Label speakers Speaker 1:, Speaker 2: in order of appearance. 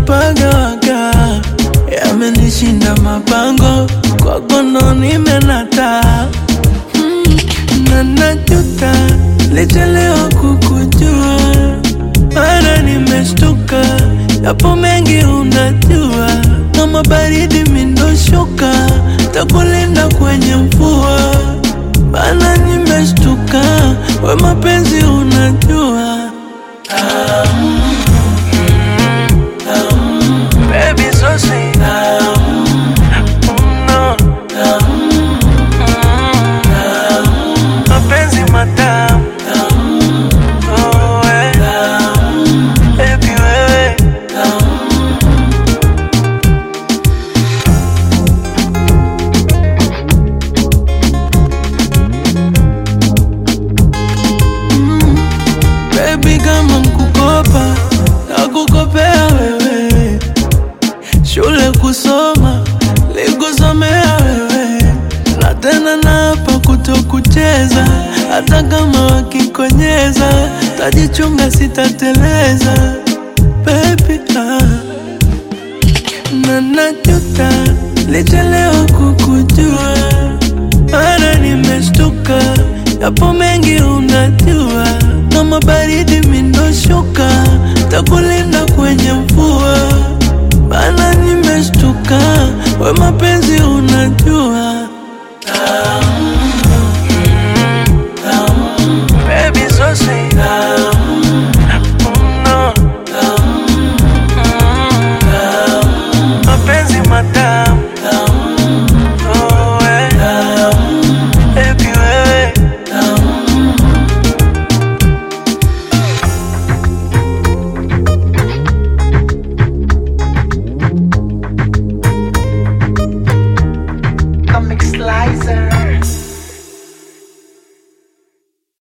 Speaker 1: nimepagawaga, yamenishinda mapango, kwako ndo nimenata mm, na najuta lichelewa kukujua, mara nimeshtuka, yapo mengi unajua, kama baridi mindoshuka, takulinda kwenye mvua, bana nimeshtuka, we mapenzi unajua Baby, so sweet. Mm, no. Mm, mapenzi matamu Oh, eh. Baby, wewe Baby, kama nkukopa nakukopea wewe, shule kusoma likusomea wewe, na tena napa kutokucheza, hata kama wakikonyeza, tajichunga sitateleza baby, ah. na najuta lichelewa kukujua, mara nimeshtuka, yapo mengi unajua, kama baridi mindoshuka, takulinda kwenye